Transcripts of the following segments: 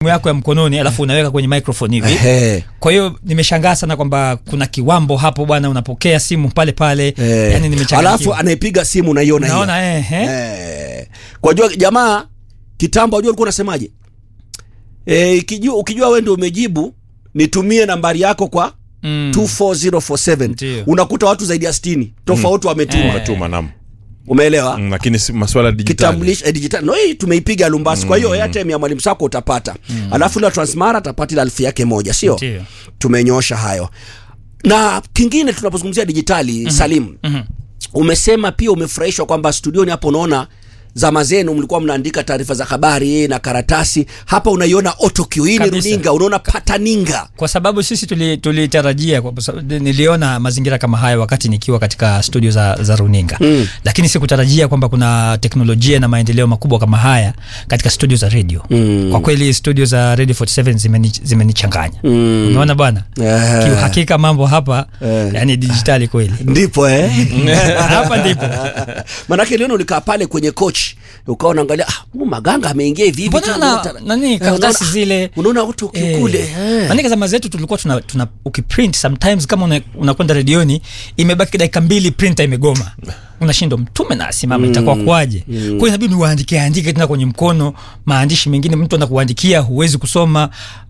yako ya mkononi alafu unaweka kwenye microphone hivi Ehe. kwa hiyo nimeshangaa sana kwamba kuna kiwambo hapo bwana unapokea simu pale pale Eh. yani nimechanganyikiwa. alafu anayepiga simu unaiona hiyo. naona eh, eh. Eh. kwa jua jamaa kitambo ajua ulikuwa unasemaje eh, ikijua, ukijua wewe ndio umejibu nitumie nambari yako kwa Mm. 24047 Ndio. unakuta watu zaidi ya 60 tofauti wametuma Eh. Unatuma nam umeelewa Mm, lakini si maswala ya dijitali kitambulisho eh, digital no hii tumeipiga lumbasi kwa hiyo airtime ya mwalimu sako utapata alafu ile transmara atapata ile alfu yake moja sio Ndio. tumenyoosha hayo na kingine tunapozungumzia dijitali Salim Mhm. umesema pia umefurahishwa kwamba studioni hapo unaona zama zenu mlikuwa mnaandika taarifa za habari na karatasi hapa unaiona autocue hii ni Kabisa. runinga unaona pataninga kwa sababu sisi tuli- tulitarajia kwa sababu niliona mazingira kama haya wakati nikiwa katika studio za, za runinga Mm. lakini sikutarajia kwamba kuna teknolojia na maendeleo makubwa kama haya katika studio za radio Mm. kwa kweli studio za radio 47 zimeni- zimenichanganya Mm. umeona bwana Eh. kiuhakika mambo hapa Eh. yani dijitali kweli ndipo eh? hapa ndipo manake liona ulikaa pale kwenye coach ukawa unaangalia ah, huyu maganga ameingia hivi hivi mbona tu, na, unaona- nani Eh, karatasi unaona- zile unaona autocue kule eh. Maanake zama zetu tulikuwa tuna, tuna ukiprint sometimes kama una- unakwenda redioni imebaki dakika mbili printer imegoma unashindwa mtume na asimama itakuwa kwaje kwa hiyo inabidi uandike andike tena kwenye mkono maandishi mengine mtu anakuandikia huwezi kusoma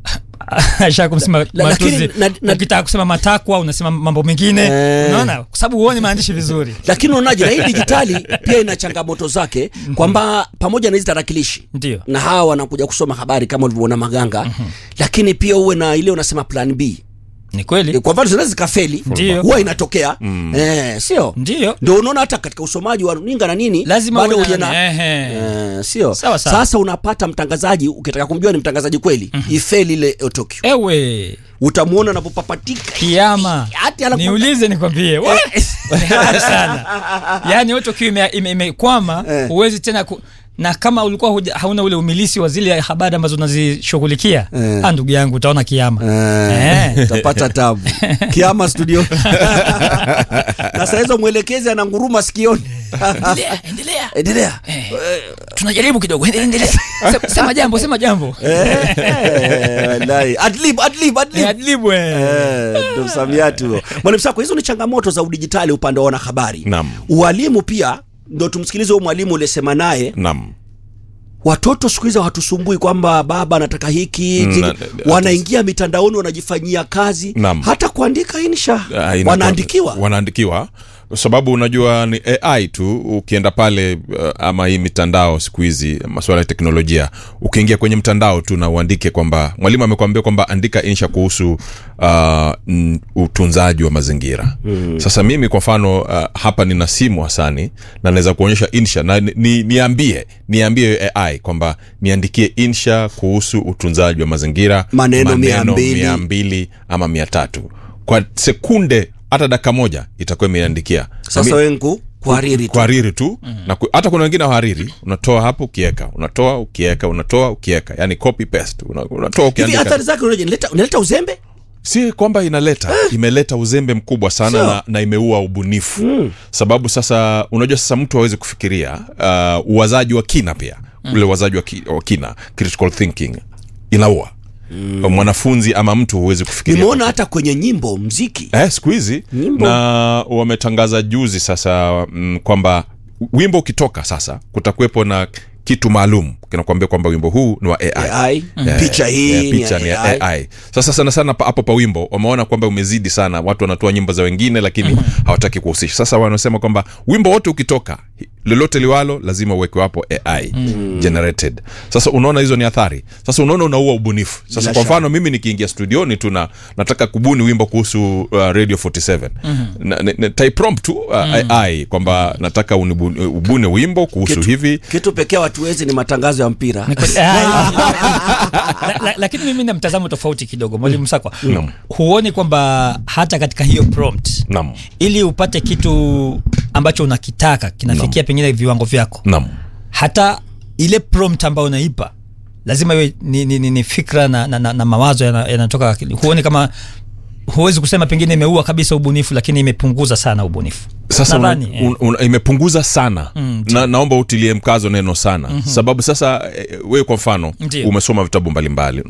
asha kusema La- lakini matuzi na- na- ukitaka kusema matakwa unasema mambo mengine Eh. unaona kwa sababu huoni maandishi vizuri lakini unaonaje na hii dijitali pia ina changamoto zake kwamba pamoja na hizi tarakilishi ndio na hawa wanakuja kusoma habari kama ulivyoona maganga lakini pia uwe na ile unasema plan b ni kweli kwa mfano zinaweza zikafeli Ndio. huwa inatokea eh, sio ndio ndio unaona hata katika usomaji wa runinga na nini lazima bado uwe uje na- na ehe. eh, sio Sawa, sawa. sasa unapata mtangazaji ukitaka kumjua ni mtangazaji kweli ifeli ile autocue ewe utamuona anapopapatika kiama Hati anaku- niulize nikwambie Wa- ni hatari sana yaani autocue ime- ime- imekwama Eh. huwezi tena ku, na kama ulikuwa huja, hauna ule umilisi wa zile habari ambazo unazishughulikia Eh. ah, ndugu yangu utaona kiama Eh, Eh. utapata tabu kiama studio na saa hizo mwelekezi ananguruma sikioni endelea endelea endelea Eh, tunajaribu kidogo endelea sema, sema jambo sema jambo Eh, wallahi. Adlib, adlib, adlib. Eh, adlibu, eh. Eh, ndo msamiati huo mwalimu sako hizo ni changamoto za udijitali upande wa wanahabari Naam. ualimu pia ndo tumsikilize huyo mwalimu ulisema naye nam watoto siku hizi hawatusumbui kwamba baba anataka hiki Mm, zile- na- wanaingia mitandaoni wanajifanyia kazi Naam. hata kuandika insha Ah, inakuwa- wanaandikiwa wanaandikiwa kwa sababu unajua ni ai tu ukienda pale uh, ama hii mitandao siku hizi masuala ya teknolojia ukiingia kwenye mtandao tu na uandike kwamba mwalimu amekwambia kwamba andika insha kuhusu uh, n- utunzaji wa mazingira mm. sasa mimi kwa mfano uh, hapa nina simu hasani na naweza kuonyesha insha na ni, ni, niambie niambie ai kwamba niandikie insha kuhusu utunzaji wa mazingira Maneno mia mbili. mia mbili ama mia tatu kwa sekunde hata dakika moja itakuwa imeandikia sasa wengu kuhariri tu kuhariri tu na ku, hata kuna wengine wahariri unatoa hapo ukieka unatoa ukieka unatoa ukieka yani copy paste una, unatoa hivi ukiandika athari zake unaje? Inaleta- inaleta uzembe si kwamba inaleta imeleta uzembe mkubwa sana Sure. na, na imeua ubunifu mm. sababu sasa unajua sasa mtu awezi kufikiria uh, uwazaji wa kina pia mm. ule uwazaji wa, ki, wa kina critical thinking inaua mm. mwanafunzi ama mtu huwezi kufikiria nimeona hata kwenye nyimbo mziki eh, siku hizi Nyimbo. na wametangaza juzi sasa mm, kwamba wimbo ukitoka sasa kutakuwepo na kitu maalum kinakuambia kwamba wimbo huu ni wa AI. AI, Eh, picha hii eh, ni picha ya ni ya AI. AI. Sasa sana sana pa- hapo pa wimbo wameona kwamba umezidi sana, watu wanatoa nyimbo za wengine lakini hawataki kuhusisha. Sasa wanasema kwamba wimbo wote ukitoka lolote liwalo lazima uwekwe hapo AI generated. Sasa unaona hizo ni athari. Sasa unaona unaua ubunifu. Sasa Bila kwa shaka. mfano mimi nikiingia studioni tu na nataka kubuni wimbo kuhusu uh, Radio 47 na, na, na, typrompt tu uh, AI kwamba nataka unibuni- ubune wimbo kuhusu Kitu- hivi kitu pekee watu wezi ni matangazo ya mpira Ni kweli. Ah. La- la- lakini mimi na mtazamo tofauti kidogo mwalimu sakwa huoni kwamba hata katika hiyo prompt nam ili upate kitu ambacho unakitaka kinafikia pengine viwango vyako nam hata ile prompt ambayo unaipa lazima iwe ni, ni, ni, ni fikra na, na, na, na mawazo yana- yanatoka akili huoni kama huwezi kusema pengine imeua kabisa ubunifu lakini imepunguza sana ubunifu sasa una, Nadhani, eh. un, un, imepunguza sana mm, na, naomba utilie mkazo neno sana mm-hmm. sababu sasa eh, wewe kwa mfano Ndiyo. umesoma vitabu mbalimbali